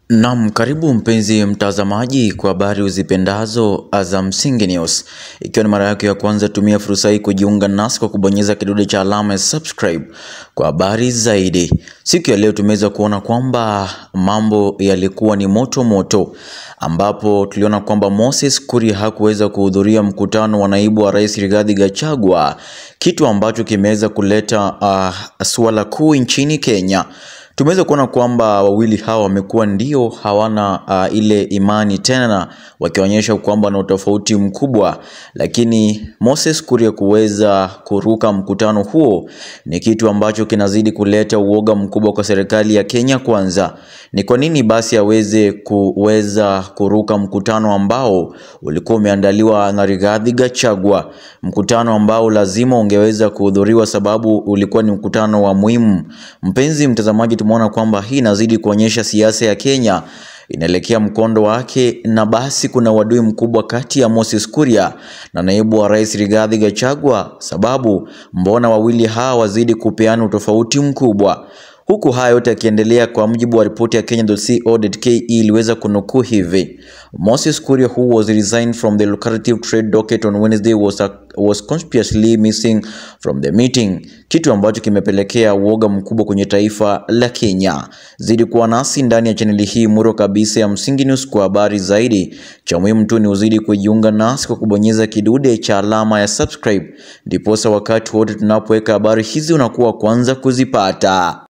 Naam, karibu mpenzi mtazamaji kwa habari uzipendazo za Msingi News. Ikiwa ni mara yako ya kwanza, tumia fursa hii kujiunga nasi kwa kubonyeza kidude cha alama ya subscribe kwa habari zaidi. Siku ya leo tumeweza kuona kwamba mambo yalikuwa ni moto moto, ambapo tuliona kwamba Moses Kuria hakuweza kuhudhuria mkutano wa naibu wa rais Rigathi Gachagua, kitu ambacho kimeweza kuleta uh, suala kuu nchini Kenya. Tumeweza kuona kwamba wawili hawa wamekuwa ndio hawana uh, ile imani tena, wakionyesha kwamba na utofauti mkubwa, lakini Moses Kuria kuweza kuruka mkutano huo ni kitu ambacho kinazidi kuleta uoga mkubwa kwa serikali ya Kenya. Kwanza ni kwa nini basi aweze kuweza kuruka mkutano ambao ulikuwa umeandaliwa na Rigathi Gachagua, mkutano ambao lazima ungeweza kuhudhuriwa sababu ulikuwa ni mkutano wa muhimu. Mpenzi mtazamaji, tumeona kwamba hii inazidi kuonyesha siasa ya Kenya inaelekea mkondo wake, na basi kuna uadui mkubwa kati ya Moses Kuria na naibu wa rais Rigathi Gachagua. Sababu mbona wawili hawa wazidi kupeana utofauti mkubwa? Huku haya yote yakiendelea, kwa mujibu wa ripoti ya Kenya.co.ke iliweza kunukuu hivi: Moses Kuria who was resigned from the lucrative trade docket on Wednesday was, a, was conspicuously missing from the meeting, kitu ambacho kimepelekea uoga mkubwa kwenye taifa la Kenya. Zidi kuwa nasi ndani ya chaneli hii muro kabisa ya Msingi News kwa habari zaidi. Cha muhimu tu ni uzidi kujiunga nasi kwa kubonyeza kidude cha alama ya subscribe, ndiposa wakati wote tunapoweka habari hizi unakuwa kwanza kuzipata.